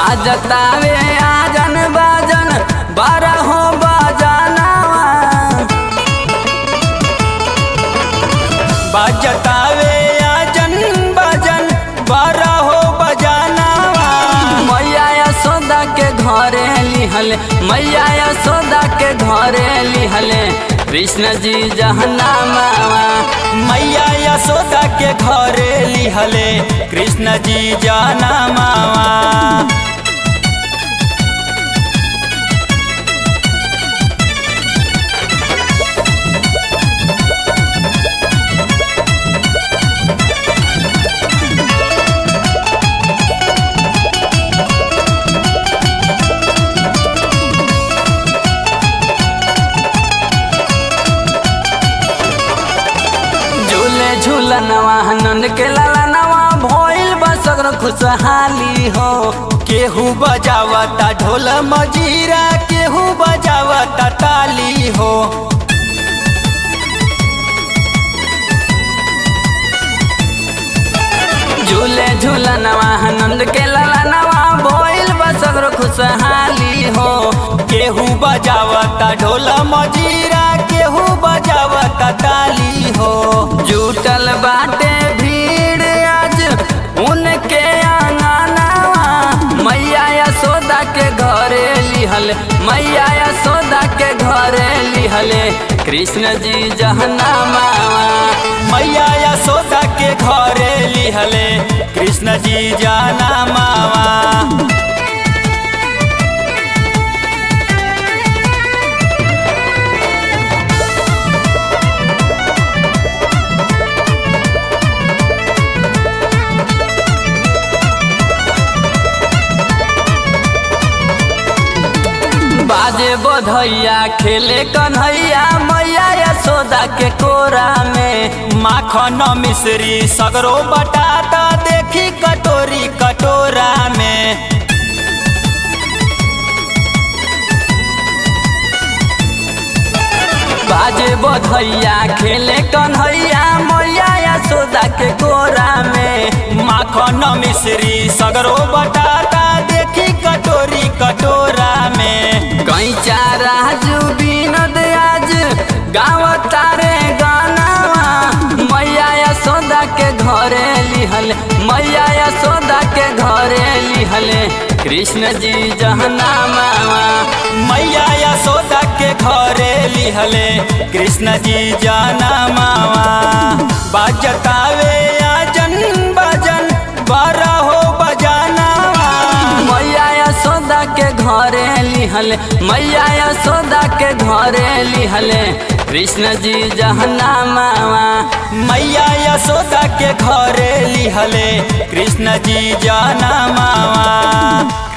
बाजतावे आजन बाजन बारह हो बजानावा बाजतावे आजन बाजन बारह हो बजानावा मैया यशोदा के घरे लिहले मैया यशोदा के घरे लिहले कृष्ण जी जहना मावा मैया यशोदा के घरे लिहले कृष्ण जी जाना मावा झूले झूलनवा नंद के लालनवा भइल बसगर खुशहाली हो केहू बजावता ढोल मजीरा केहू बजावता ताली हो झूले झूलनवा नंद के लालनवा भइल बसगर खुशहाली हो केहू बजावता ढोल मजीरा केहू बजावता ताली हो जुटल बाटे भीड़ आज उनके आंगनवा मैया यशोदा के घरे लिहल मैया यशोदा के घरे लिहले कृष्ण जी जहना मावा मैया यशोदा के घरे लिहले कृष्ण जी जाना मावा बाजे बधैया खेले कन्हैया मैया यशोदा के कोरा में माखन मिश्री सगरो बटाता देखी कटोरी कटोरा में बाजे बधैया खेले कन्हैया मैया यशोदा के कोरा में माखन मिश्री सगरो बटाता देखी कटोरी कटोरा में कैचा राजू विनोद आज गाँव तारे गानावा मैया यशोदा के घरे लिहल मैया यशोदा के घरे लिहले कृष्ण जी जहना मावा मैया यशोदा के घरे लिहले कृष्ण जी जाना मावा बाजतावे आजन बाजन बारह हो बजानावा मैया यशोदा के घरे लिहले मैया यशोदा के घरे लिहले कृष्ण जी जहना मावा मैया यशोदा के घरे लिहले कृष्ण जी जाना मावा